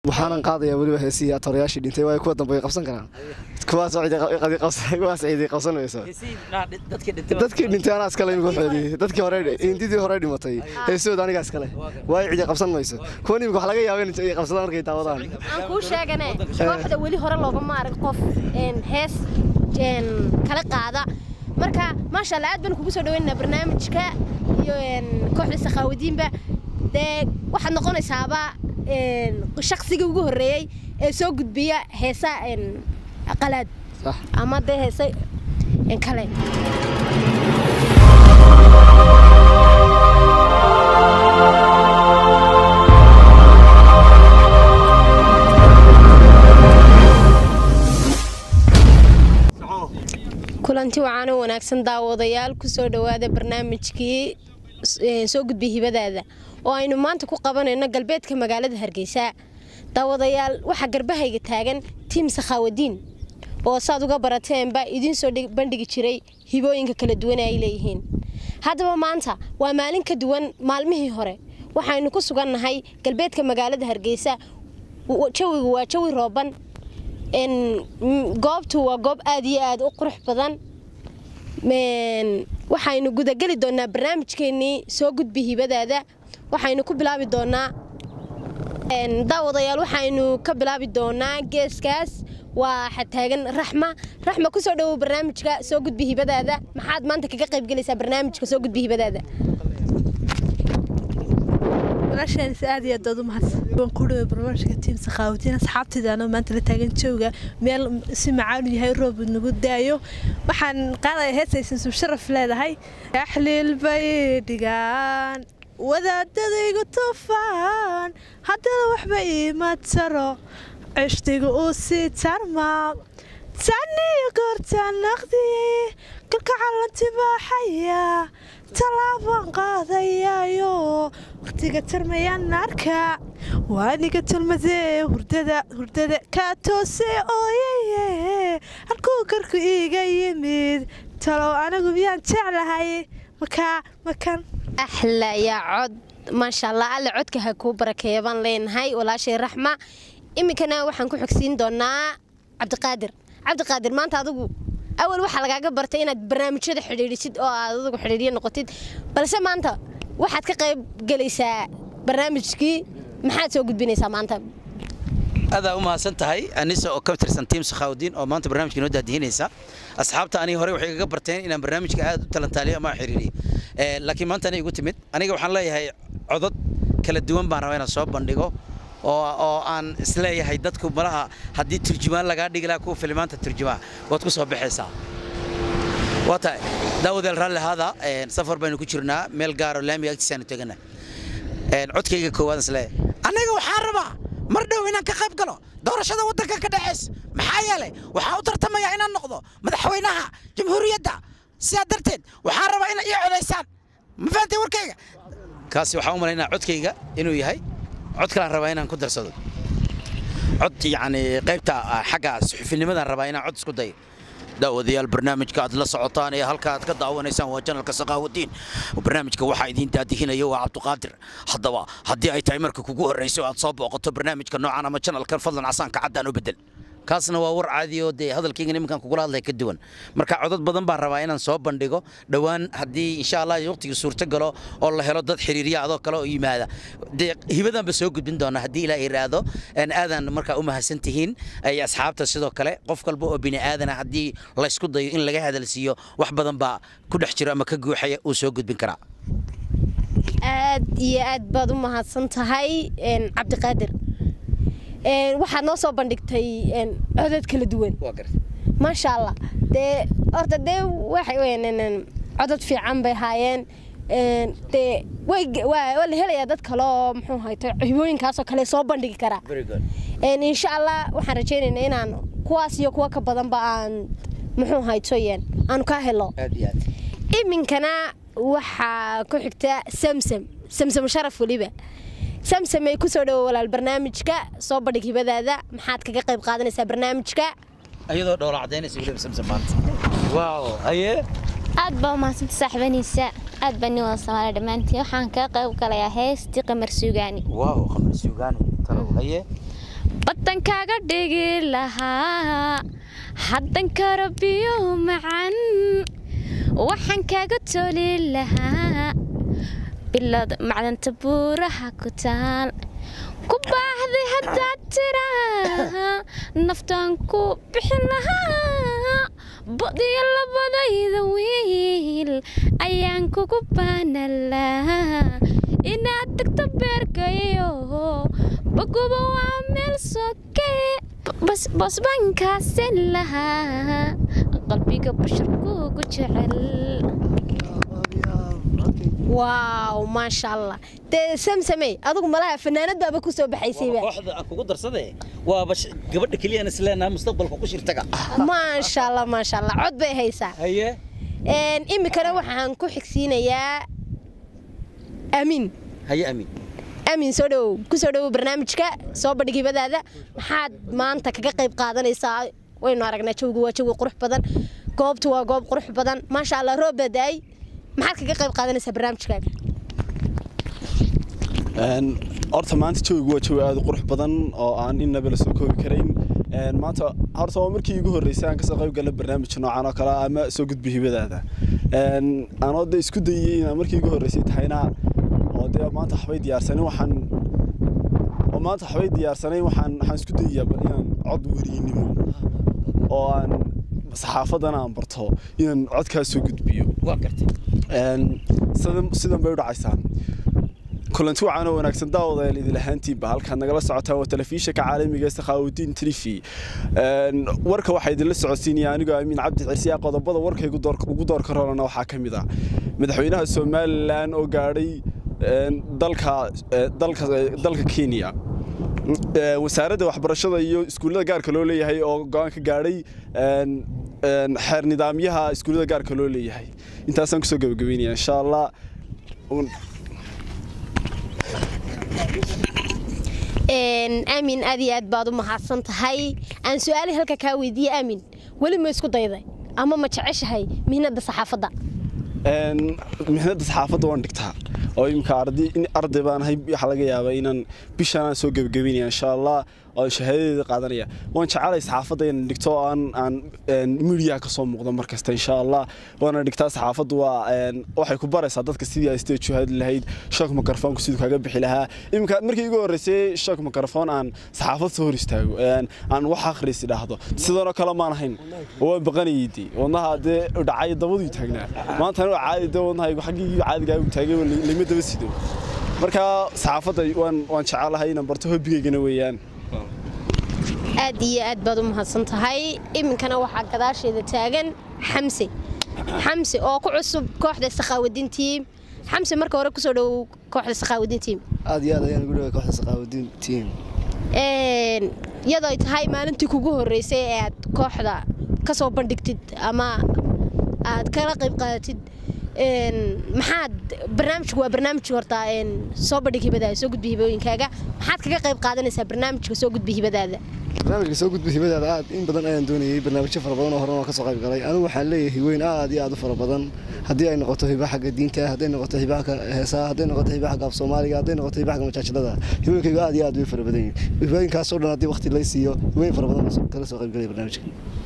waxaanan qaadayaa weliba heesihii atorayaashii dhintay waayo kuwa dambe way qabsan karaan kuwaas kuwaas ciiday qabsan mayso dadkii dhintay anaa iskale imika waxoodii dadkii hore hindidii hore dhimatay heesahooda anigaa iskale waayo ciiday qabsan mayso kuwan imika wax laga yaaba inay qabsadaan markay daawadaan aan kuu sheegane kooxda weli hore loogama arag qof hees kala qaada marka maasha allah aad baan kugu soo dhaweynaa barnaamijka iyo kooxda sakhaawadiinba dee waxaad noqonaysaaba shaqsigii ugu horreeyey ee soo gudbiya heesa qalaad ama dee heese kale kulanti wacaano wanaagsan daawadayaal kusoo dhowaada barnaamijkii soo gudbiya hibadaada oo aynu maanta ku qabanayno galbeedka magaalada hargeysa daawadayaal waxaa garbahayga taagan tiim sakhaawadiin oo saad uga barateenba idiin soo bandhigi jiray hibooyinka kala duwan ay leeyihiin haddaba maanta waa maalin ka duwan maalmihii hore waxaynu ku sugannahay galbeedka magaalada hargeysa jawigu waa jawi rooban goobtu waa goob aad iyo aad u qurux badan waxaynu gudageli doonaa barnaamijkeenii soo gudbi hibadaada waxaynu ku bilaabi doonaa daawadayaal waxaynu ka bilaabi doonaa geeskaas waa xataagan raxma raxma kusoo dhawow barnaamijka soo gudbi hibadaada maxaad maanta kaga qaybgelaysaa barnaamijka soo gudbi hibadaada walaashaanis aad iyo aad aad u mahadsan waan ku dhaway barnaamijka tiim sakhaawadiin asxaabtaydaana maanta la taagan jooga meel si macaanu yahay roob nagu daayo waxaan qaadaya heesaysan sub sharaf leedahay axliil bay dhigaan wadaadadaygu tufaan haddana waxba iima taro cishtiga uu sii tarmaa taniyo goortaa naqdiye kalka calanti baaxaya tallaabaan qaadayaayo wakhtiga tarmayaan arka waaniga talmadee hurdada hurdada kaa toose ooyaye halkuu karku iiga yimid talow anigu miyaan jeclahay makaa makan axla yaa cod maasha allah alle codka ha kuu barakeeya baan leenahay walaashay raxma iminkana waxaan ku xogsiin doonaa cabdiqaadir cabdiqaadir maanta adigu awal waxaa lagaaga bartay inaad barnaamijyada xidhiidhisid oo aad adigu xidhiidhyo noqotid balse maanta waxaad ka qayb gelaysaa barnaamijkii maxaad soo gudbinaysaa maanta adaa u mahadsan tahay anisa oo ka tirsan tiim sakhaawdiin oo maanta barnaamijka inoo daadihinaysa asxaabta aniga hore waxay kaga barteen inaan barnaamijka aad u talantaaliyo ama xiriiriyo laakiin maanta anay igu timid aniga waxaan leeyahay codod kala duwan baan rabaa inaan soo bandhigo oo aan isleeyahay dadku malaha haddii turjumaan lagaa dhigi lahaa kuwa filimaanta turjumaa waad ku soo baxaysaa waa tahay daawadeel raalli ahaada safar baynu ku jirnaa meel gaaro laamiga agtiisaanu tegana codkayga koowaad isleeyahay aniga waxaan rabaa mar dhow inaan ka qayb galo doorashada waddanka ka dhacays maxaa yeelay waxaa u tartamaya inaan noqdo madaxweynaha jamhuuriyadda sidaa darteed waxaan rabaa inay ii codaysaan ma fahantay warkayga kaasi waxaan u malaynaa codkayga inuu yahay cod kalaan rabaa inaan ku darsado cod yacni qaybta xagga suxufinimadaan rabaa inaan cod isku dayo daawadayaal barnaamijka aad la socotaan ee halka aad ka daawanaysaan waa janalka saqaawadiin barnaamijka waxaa idiin daadihinaya waa cabdiqaadir haddaba haddii ay tahay marka kugu horrayso aad soo booqato barnaamijka noocan ama janalkan fadlan casaanka caddaan u bedel kaasna waa war caadi oo dee hadalkayga nimankan kugula hadlaya ka duwan marka codad badan baan rabaa inaan soo bandhigo dhowaan haddii insha allah waqtiga suurto galo oo la helo dad xiriirya adoo kale oo yimaada dee hibadanba soo gudbin doona haddii ilaa iraado aadaan markaa u mahadsan tihiin ay asxaabta sidoo kale qof kalba oo bini aadana haddii laysku dayo in laga hadalsiiyo wax badan baa ku dhex jiro ama ka guuxaya uu soo gudbin karaa aad iyo aad baad u mahadsan tahay cabdiqaadir waxaad noo soo bandhigtay codad kala duwan maasha allah dee horta dee codad fiican bay haayeen dee waa la helayaa dad kale oo muxuu hayto hibooyinkaasoo kale soo bandhigi karaa insha allah waxaan rajaynaynaa inaan kuwaas iyo kuwa ka badanba aan muxuu hayto aanu kaa helo iminkana waxaa ku xigta samsam samsam sharaf weliba samsamey kusoo dhawo walaal barnaamijka soo bandhig hibadaada maxaad kaga qayb qaadanaysaa barnaamijka ayadoo dhoola cadaynaysa weliba samsam maanta waaw haye aad baa umahadsanta saaxiibaniisa aad baa nin wada soomaaliya dhammaantiin waxaan kaga qayb galayaa heestii qamar suugaani waaw qamar suugaani talow haye baddan kaaga dhigi lahaa haddan karo biyo macan waxaan kaaga toli lahaa bilad macdanta buuraha ku taal ku baaxday haddaad tiraa naftaan ku bixin lahaa badiyo labadayda wiil ayaan kugu baanalaa inaad tagto beerkayo baguba waa meel soke bas baan kaasin lahaa qalbiga basharkuugu jecel waaw maasha allah dee samsamey adigu malaha fanaanad baaba ku soo baxaysayba kooxda aan kugu darsade waaba gabadha keliyaan isleenaha mustaqbalka ku shirtaga maasha allah maasha allah cod bay haysaa haye iminkana waxaan ku xigsiinayaa amiin haye amiin amiin soo dhowow ku soo dhowow barnaamijka soo bandhig hibadaada maxaad maanta kaga qayb qaadanaysaa waynu aragnaa jawigu waa jawi qurux badan goobtu waa goob qurux badan maasha allah roob baa daay maxaad kaga qayb qaadanaysaa barnaamijkaaga horta maanta jawigu waa jawi aad u qurux badan oo aan innaba la soo koobi karayn maanta horta waa markii igu horreysay aan kasoo qayb gala barnaamij noocan oo kale ama soo gudbi hibadaada anoo de isku dayay inaan markii igu horreysay tahayna oo dee maanta waxbay diyaarsanin waxaan oo maanta waxbay diyaarsanayn waxaan waxaan isku dayayaa bal inaan cod weriynimo oo aan saxaafadana aan barto inaan codkaas soo gudbiyo waa gartay sidan bay u dhacaysaan kulanti wacan oo wanaagsan daawadayaal idil ahaantiinba halkaad nagala socotaan waa telefishinka caalamiga sakhaawudiin trifi warka waxaa idinla socodsiinaya anigoo amiin cabdi cirsiya qodobada warka ugu doorka rolana waxaa ka mid ah madaxweynaha somalilan oo gaadhay dalka kenya wasaaradda waxbarashada iyo iskuullada gaarka loo leeyahay oo go-aan ka gaadhay xeer nidaamyaha iskuullada gaarka loo leeyahay intaasaan kusoo gabagabeynaya insha allah aamin aad iyo aad baad u mahadsan tahay aan su-aali halka kaa weydiiye aamin weli ma isku dayday ama ma jeceshahay mihnada saxaafadda mihnada saxaafadda waan dhigtaa oo imika arday baan ahay waxaa laga yaabaa inaan bishaan soo gebagabeynaya insha allah oo shahaadadeeda qaadanaya waan jecelay saxaafadda inaan dhigto aan aan midiyaha ka soo muuqdo mar kasta insha allah waana dhigtaa saxaafaddu waa waxay ku baraysaa dadka sidii ay stage hadli lahayd shock microphone siduu kaga bixi lahaa iminka markii igu horreysay shock microphone aan saxaafad soo hor istaago aan wax akhriis idhaahdo sidanoo kale maan ahayn waan baqanayay dee wadnaha dee dhacay dabaduu taagnaa maantana waa caadi dee wadnahaygu xaggii caadigaa u taagay lima daba sido marka saxaafadda waan waan jecelahay inaan barto hobbigaygana weeyaan aad iyo aad baad u mahadsan tahay iminkana waxaa gadaasheeda taagan xamse xamse oo ku cusub kooxda sakhaawadiin tiim xamse marka hore kusoo dhowow kooxda sakhaawadiin tiim aad iyo aad ayaan ugu dhawaa kooxda sakhaawadiin tiim iyadoo ay tahay maalintii kugu horreysay ee aad kooxda ka soo bandhigtid ama aad kala qayb qaadatid maxaad barnaamijku waa barnaamij horta soo bandhig hibadaada soo gudbi hibooyinkaaga maxaad kaga qayb qaadanaysaa barnaamijka soo gudbi hibadaada barnaamijka soo gudbi hibadaada aad in badan ayaan doonayay barnaamijyo fara badan oo horena waan ka soo qayb galay anigu waxaan leeyahay hiweyn aad iyo aad u fara badan haddii ay noqoto hiba xagga diinta hadday noqoto hiba xagga heesaha hadday noqoto hiba xagga af soomaaliga hadday noqoto hiba xagga majaajilada hibooyinkaygu aad iyo aad way fara badan yihin hibooyinkaasoo dhan haddii waqti lay siiyo hiweyn fara badan kala soo qayb galaya barnaamijka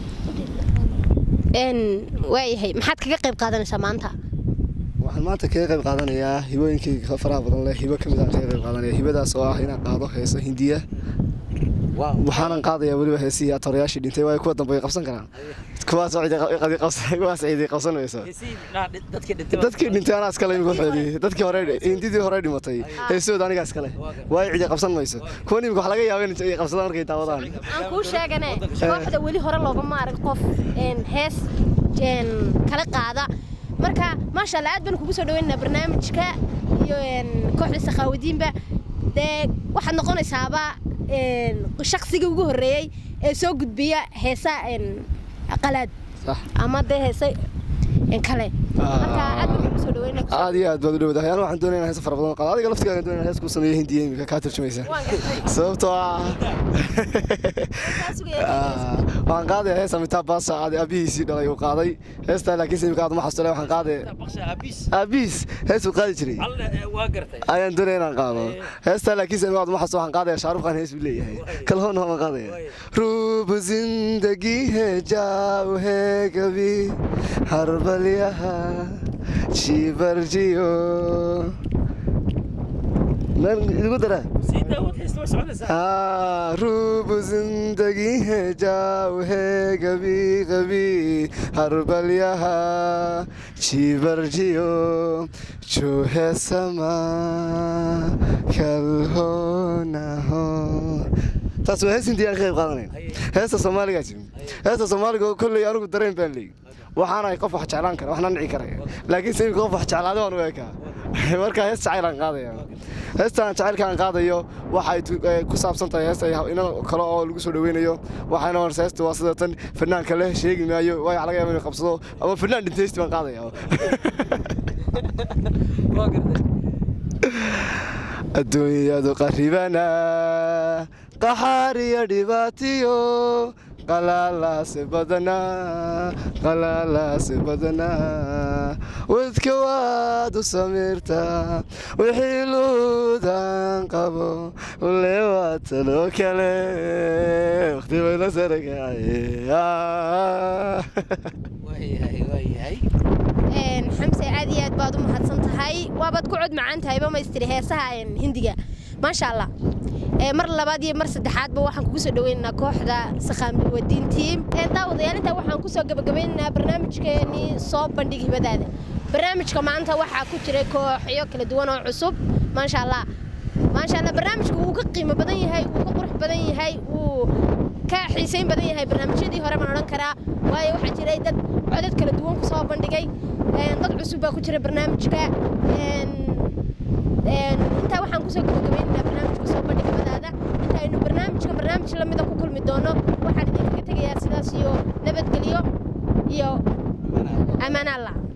waayahay maxaad kaga qayb qaadanaysaa maanta waxaan maanta kaga qayb qaadanayaa hibooyinkayga faraha badan leh hibo kamid aan kaga qayb qaadanaya hibadaas oo ah inaan qaado heeso hindiya waxaanan qaadayaa weliba heesihii atorayaashii dhintay waayo kuwa dambe way qabsan karaan kuwaas kuwaas ciiday qabsan mayso dadkii dhintay anaa iskale imika waxoodii dadkii hore hindidii hore dhimatay heesahooda anigaa iskale waayo ciiday qabsan mayso kuwan imika wax laga yaaba inay qabsadaan markay daawadaan aan kuu sheegane kooxda weli hore loogama arag qof hees kala qaada marka maasha allah aad baan kugu soo dhaweynaa barnaamijka iyo kooxda sakhaawadiinba dee waxaad noqonaysaaba shaksiga ugu horreeyey ee soo gudbiya heesa qalaad ama dee heese kale marka aad baan kugu soo dhaweynaa aad iyo aad baad u dhowdahay anu waxaan doonaya inaan hees fara badan qaado adiga laftigaaga doonaya hees kuu sameeyo hindiya imika kaa turjumaysa sababtoo ah Ah, waxaan qaadaya hees amitaa baasa aad aabihiisii dhalay uu qaaday heestaa laakiinse imika aad uma xasule waxaan qaadaya aabihiis hees uu qaadi jiray ayaan doonaya inaan qaado heestaa laakiinse imika aad uma xasulo waxaan qaadaya shaaruqan hees buu leeyahay kalhoona waan qaadaya रूप जिंदगी है जाओ है कभी हर बल यहाँ शीबर जियो इनको तरह हाँ रूप जिंदगी है जाओ है कभी कभी हर बल यहाँ शीबर जियो जो है समा कल हो ना हो taas waa hees intii aan ka qayb qaadanay heesta soomaaligaa jirin heesta soomaaliga oo kolley anigu dareen baan leeyi waxaana qof wax jeclaan kara waxna nici karaya laakiin se imika qof wax jeclaaday waan u ekaa marka hees jacayl aan qaadaya heestaan jacaylka aan qaadayo waxay tu- eh, ku saabsan tahay heesta ina kale oo lagu soo dhaweynayo waxayna horse heesta waa sida tan fanaanka leh sheegi maayo waayo laga yaaba inuu qabsado ama fanaan dhintay heesti baan qaadaya adduunyadu qaribana qaxaar iyo dhibaatiyo qalalaase badanaa qalalaase badanaa wadka waad u samiirtaa wixii luudan qabo ule waa taloo kale waqti bayla sarakacay Een, xamse aad iyo aad baad u mahadsan tahay waabaad ku cod macaan tahay bamaystiri heesaha een, hindiga maasha allah Ee, mar labaad iyo mar saddexaadba waxaan kugu soo dhaweynaynaa kooxda sakhaamdiwadiin tiim Ee, daawadayaal intaa waxaan kusoo gabagabeynaynaa barnaamijkeenii soo bandhig hibadaada barnaamijka maanta waxaa ku jiray kooxyo kala duwan oo cusub maasha allah maasha allah barnaamijku wuu ka qiimo badan yahay wuu ka qurux badan yahay wuu ka xiisayn badan yahay barnaamijyadii hore baan odhan karaa waayo waxaa jiray dad codad kala duwan ku soo bandhigay Een, dad cusub baa ku jira barnaamijka Een, een, intaa waxaan kusoo gabagabaynaynaa barnaamijka soo bandhigmadaada intaaynu barnaamijka barnaamij lamida ku kulmi doono waxaan idinkaga tegayaa sidaas iyo nabadgelyo iyo ammaan allah